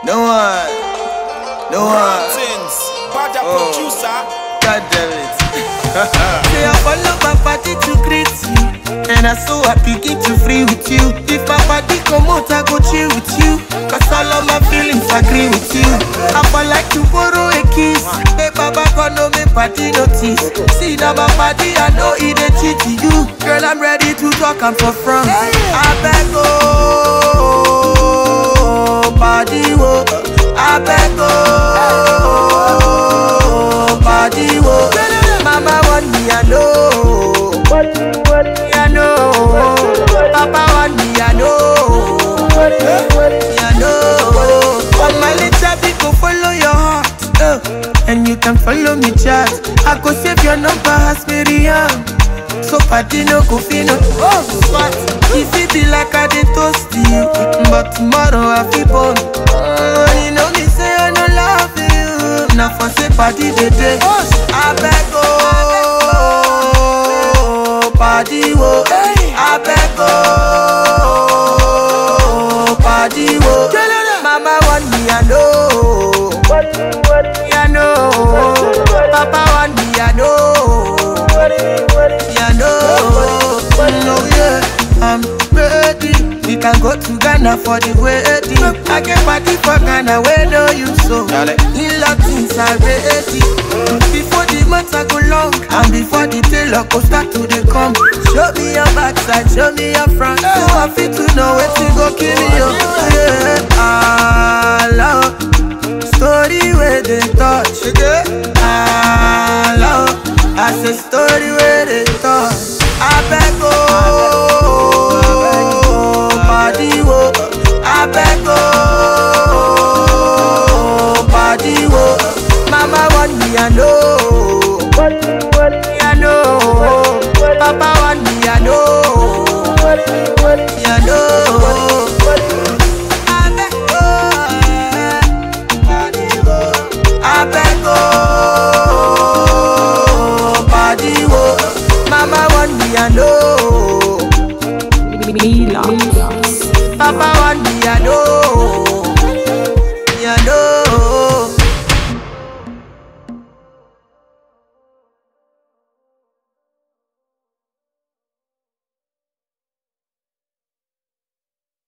No one. No one. Things. Bad Oh. producer. God damn it. Say I follow my party to greet you And I so happy get to free with you If my body come out I go chill with you Cause all of my feelings agree with you I for like to borrow a kiss Hey baba come no me party notice See now my body I know it a cheat to you Girl I'm ready to talk I'm for front I beg oh body wo I beg oh body wo Mama want me I know me I know Papa want me I know me I know All my little people follow your heart uh, And you can follow me chat I go save your number as Miriam So party no go fit no Oh what If it be like I dey toast you But tomorrow I feel born uh, You know me say I no love you Now for say party dey dey I beg oh Party wo I beg oh Party wo Mama want me I know me I know Papa want me I know yeah, no, no, yeah, I'm ready. We can go to Ghana for the wedding. I get party for Ghana, where know you so. Dale. In things are ready. Before the months I go long, and before the tailor go start to dey come. Show me your backside, show me your front. So I fit to know where to go kill you. Yeah, Allah. Story where they touch. Allah. I say story where they